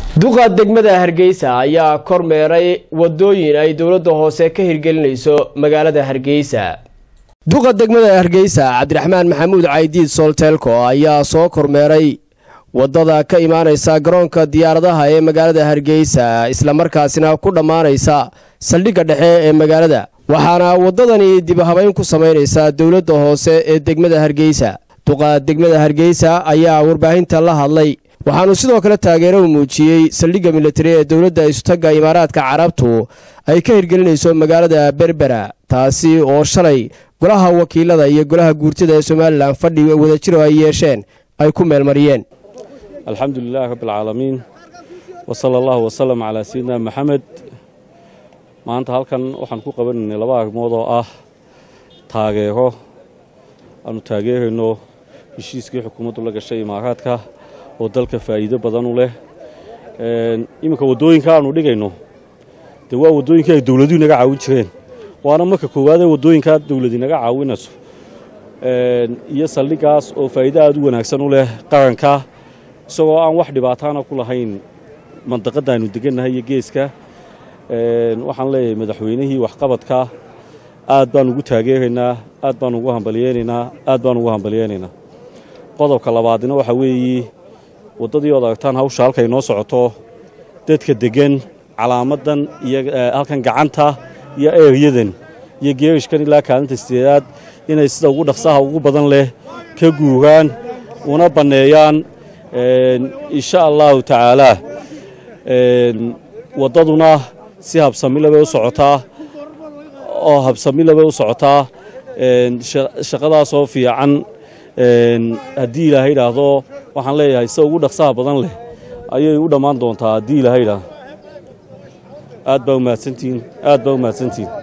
duqa degmada hargeysa ayaa kormeeray wadooyin ay dowladda hoose ka hirgelinayso magaalada hargeysa duqa degmada hargeysa cabdiraxmaan maxamuud caydiid solteelko ayaa soo kormeeray wadada ka imaaneysa garoonka diyaaradaha ee magaalada hargeysa islamarkaasina ku dhammaanaysa saldhigga dhexe ee magaalada waxaana wadadani dibhabayn ku samaynaysaa dowladda hoose ee degmada hargeysa duqa degmada hargeysa ayaa warbaahinta la hadlay waxaanu sidoo kale taageero u muujiyey saldhigga militari ee dowladda isutagga imaaraadka carabtu ay ka hirgelinayso magaalada berbera taasi oo shalay golaha wakiilada iyo golaha guurtada ee somalilan fadhi wadajiro ay yeesheen ay ku meelmariyeen alxamdu lilahi rabbialcaalamiin wa sala allahu wasalam calaa sayidina maxamed maanta halkan waxaan ku qabanaynay laba arrimood oo ah taageero aanu taageerayno heshiiskii xukuumaddu la gashay imaaraadka oo dalka faa'iido badan u leh iminka waddooyinka aanu dhigayno dee waa waddooyinkii ay dowladuhu inaga caawin jireen waana marka koowaadee waddooyinkaa dowlad inaga caawinayso iyo saldhiggaas oo faa'iido aad u wanaagsan u leh qaranka isagoo aan wax dhibaataana ku lahayn mandaqadda aynu degannahay iyo geeska waxaan leeyahay madaxweynihii waxqabadka aad baan ugu taageeraynaa aad baan ugu hambalyeynaynaa aad baan ugu hambalyeynaynaa qodobka labaadina waxaa weeye waddadii ood aragtaan hawsha halkay noo socoto dadka deggan calaamadan iyo halkan gacanta iyo eeryadan iyo geerishkan ilaa kaalinta sideedaad inay sida ugu dhaqsaha ugu badan leh ka guuraan una banneeyaan insha allahu tacaalaa waddaduna si habsamile bay u socotaa oo habsamile bay u socotaa shaqadaasoo fiican haddii ilaahay idhaahdo waxaan leeyahay sida ugu dhaqsaha badan leh ayay u dhammaan doontaa haddii ilaahay idhaahdo aad baa umahadsantihiin aad baa umahadsantihiin